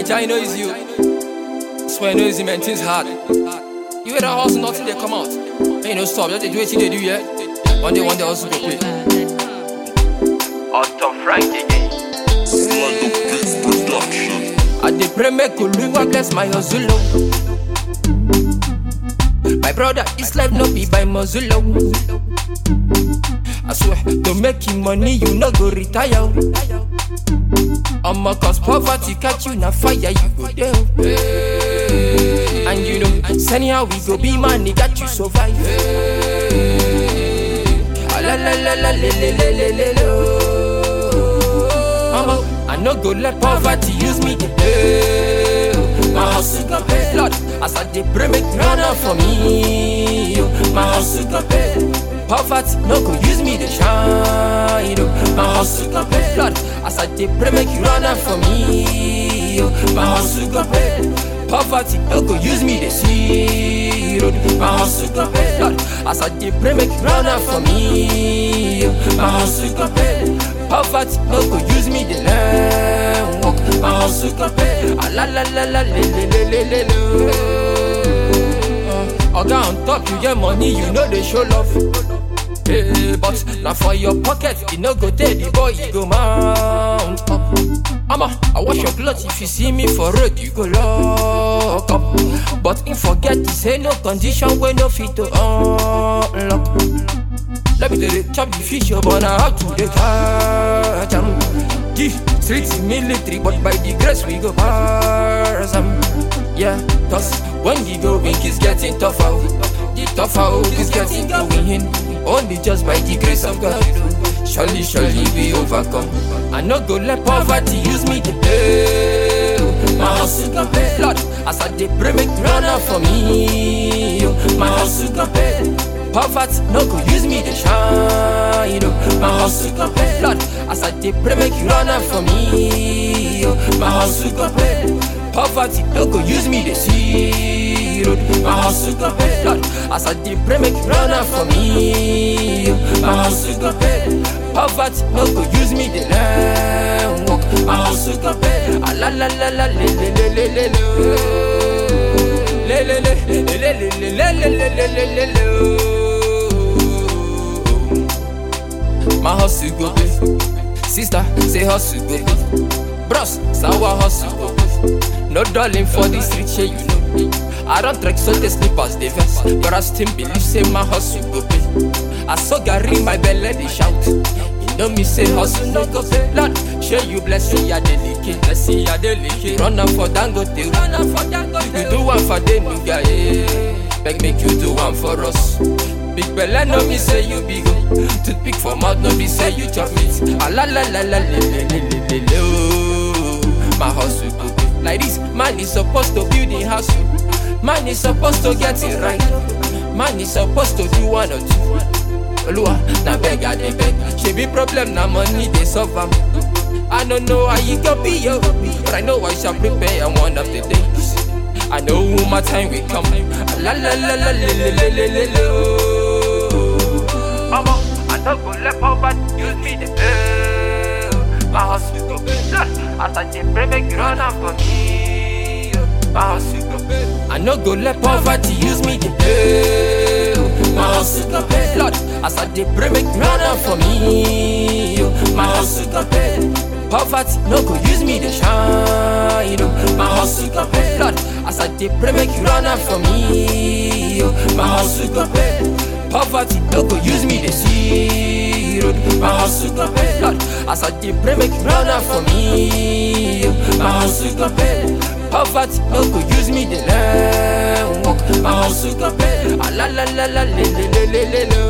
Naija, you know easy. you. Swear, you know easy, man. Things hard. You hear that hustle, nothing they come out. Ain't no stop. Just they do what they do, yeah. One day, one day, hustle go pay. Otto Frank again. I dey pray make Oluwa bless my hustle. oh. My brother, this life no be by muzzle. oh. I swear, to make you money, you no go retire. oh. Omo, cause poverty catch you na fire, you go there. oh. And you know, send how we go be man, he got you survive. Ah, la la la la le le le le le lo. Omo, I no go let poverty use me to play. oh. My hustle go pay, Lord. As I dey pray, make run out for me. oh. My hustle go pay. Poverty no go use me to shine. oh. My hustle go pay, Lord. As I dey pray, make you run out for me. oh. My hustle go pay. Poverty no go use me to see road. My hustle go pay, Lord. As I dey pray, make you run out for me. oh. My hustle go pay. Poverty no go use me to learn walk. My hustle go pay. Ah, la la la la le le le le le le. Uh, Oga on top, you get money, you know they show love. Hey, but now for your pocket, you no go tell the boy, you go mount up. I'ma, I wash your clothes if you see me for road, you go lock up. But in forget to say no condition when no fit to unlock. Let me tell you, chop the fish up on how to the catch 'em. The streets military, but by the grace we go pass 'em. Yeah, cause when the going is getting tougher, the tougher is getting going. Only just by the grace of God. Surely, surely we overcome. I no go let poverty use me to play. My hustle go pay, Lord. As I dey pray, make you run out for me. oh. My hustle go pay. Poverty no go use me to shine. oh. My hustle go pay, Lord. As I dey pray, make you run out for me. oh. My hustle go pay. Poverty no go use me to see road. My hustle go pay, Lord. As I dey pray, make you run out for me. oh. My hustle go pay. Poverty no go use me to learn walk. My hustle go pay. Ah, la la la la le le le le le le. Le le le le le le le le le le le le le. My hustle go pay. Sister, say hustle go pay. Bros, sour hustle go pay. No darling for the street, shey you know. I don't trek so they sleep as they vex, but I still believe say my hustle go pay. I saw Gary my belly they shout. You know me say hustle no go pay. Lord, show you bless me ya delicate, bless me ya delicate. Run am for Dangote, run am for Dangote. You do one for the nigga, yeah. Beg make you do one for us. Big belle no me say you big oh. Toothpick for mouth no me say you chop meat. Ah la la la la le le le le le le oh. My hustle go pay. Like this, man is supposed to build a house. oh. Man is supposed to get it right. Man is supposed to do one or two. Oluwa, na beg I dey beg. She be problem, na money they solve am. I don't know how you go be yo, but I know I shall prepare one of the days. I know my time will come. La la la la la la la la la la. Mama, I no go let poverty use me the play. My hustle go pay, Lord. As I dey pray, make you run am for me. My hustle go pay. I no go let poverty use me the play. My hustle go pay, Lord. As I dey pray, make you run am for me. My hustle go pay. Poverty no go use me to shine. oh. My hustle go pay, Lord. As I dey pray, make you run am for me. oh. My hustle go pay. Poverty no go use me to see road. My hustle go pay, Lord. As I dey pray, make you run am for me. oh. My hustle go pay. Poverty no go use me to learn walk. My hustle go pay. Ah la la la la le le le le le le.